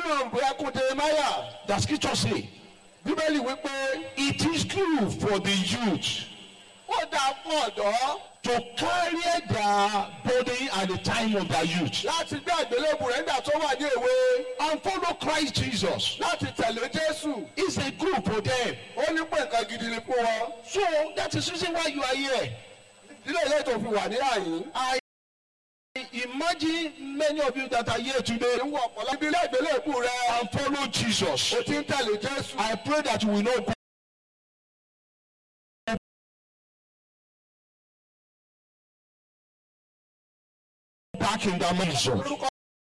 nínú ìwé ẹkún Jeremáyà The scripture say, bíbélì wípé it is good for the youth ó dáa fún ọ̀dọ́ to carry their burden at the time of their youth láti gbé àgbélébù rẹ̀ nígbà tó wà ní èwe and follow Christ Jesus. láti tẹ̀lé Jésù It's a good for them. ó ní pé nǹkan gidi ni fún wọn So that is the reason why you are here. ilé ilé tó fi wà ní àyín I imagine many of you that are here today ìwọ ọ̀pọ̀lọpọ̀ ibi ilé ìgbélébù rẹ̀ and follow Jesus. o ti ń tẹ̀lé Jésù I pray that you will not go back in that mansion. orúkọ